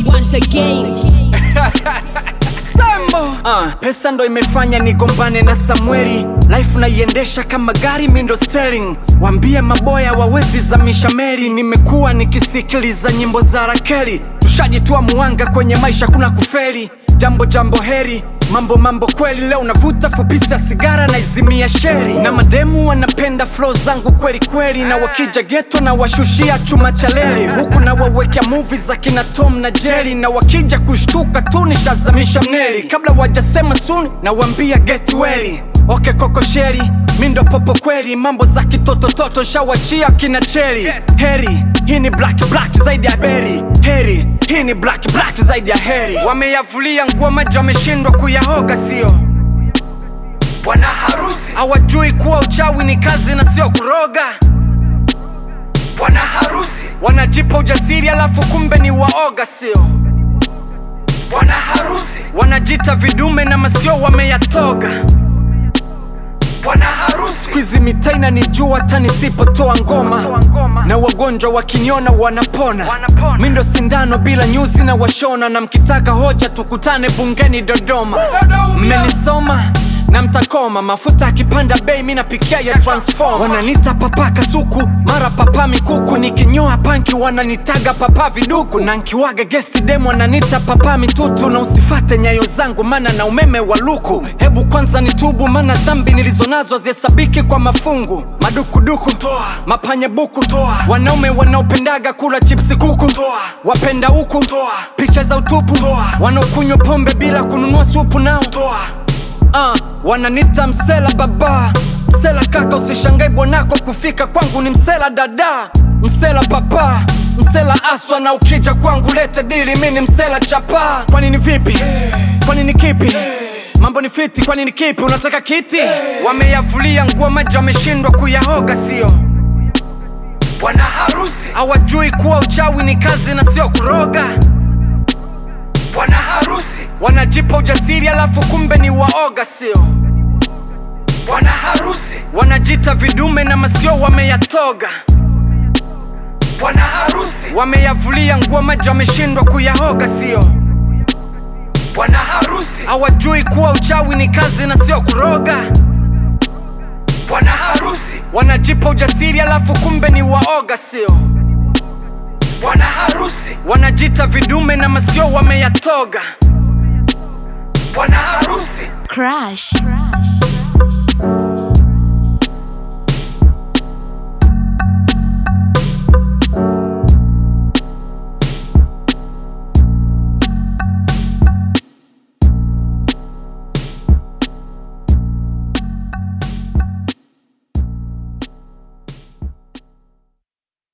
once again. Sambo. Uh, pesa ndo imefanya nigombane na Samueli, life naiendesha kama gari mindo steering. Wambie maboya wawezi zamisha meli, nimekuwa nikisikiliza nyimbo za Rakeli. Tushajitoa muanga kwenye maisha, kuna kufeli. Jambo jambo heri mambo mambo kweli, leo navuta fupisi ya sigara na izimia sheri, na mademu wanapenda flow zangu kweli kweli, na wakija geto na washushia chuma cha leli, huku na wawekea movie za kina Tom na Jerry, na wakija kushtuka tu nishazamisha mneli, kabla wajasema suni na wambia get well. Okay koko sheri mi ndo popo kweli, mambo za kitotototo shawachia kina cheri. Heri hii ni black black zaidi ya beri, heri hii ni black black zaidi ya heri. Wameyavulia nguo maji, wameshindwa kuyahoga, sio bwana harusi. Hawajui kuwa uchawi ni kazi na sio kuroga. Bwana harusi wanajipa ujasiri, alafu kumbe ni waoga, sio bwana harusi. Wanajita vidume na masio wameyatoga bwana harusi. Siku hizi mitaa inanijua hata nisipotoa ngoma, na wagonjwa wakiniona wanapona. Mi ndo sindano bila nyuzi na washona, na mkitaka hoja tukutane bungeni Dodoma. Mmenisoma na mtakoma, mafuta akipanda bei mi napikia ya transform. Wananita papa kasuku, mara papa mikuku, nikinyoa panki wananitaga papa viduku, na nkiwaga guest dem wananita papa mitutu, na usifate nyayo zangu mana na umeme wa luku. Hebu kwanza nitubu, mana dhambi nilizonazo hazihesabiki kwa mafungu. Madukuduku toa, mapanya buku toa, wanaume wanaopendaga kula chipsi kuku toa, wapenda huku toa, picha za utupu toa, wanaokunywa pombe bila kununua supu nao toa. Uh, wananita msela baba msela kaka, usishangai bwanako kufika kwangu ni msela dada, msela papa, msela aswa, na ukija kwangu lete dili, mi ni msela chapa. Kwani ni vipi? Kwani ni kipi? Mambo ni fiti, kwani ni kipi? Unataka kiti? Wameyavulia nguo maji, wameshindwa kuyahoga, sio bwana harusi. Hawajui kuwa uchawi ni kazi na sio kuroga bwana harusi wanajipa ujasiri alafu kumbe ni waoga, sio bwana harusi. Wanajita vidume na masio wameyatoga bwana harusi. Wameyavulia nguo maji, wameshindwa kuyahoga, sio bwana harusi. Hawajui kuwa uchawi ni kazi na sio kuroga bwana harusi. Wanajipa ujasiri alafu kumbe ni waoga, sio bwana harusi. Wanajita vidume na masio wameyatoga bwana harusi. Crash.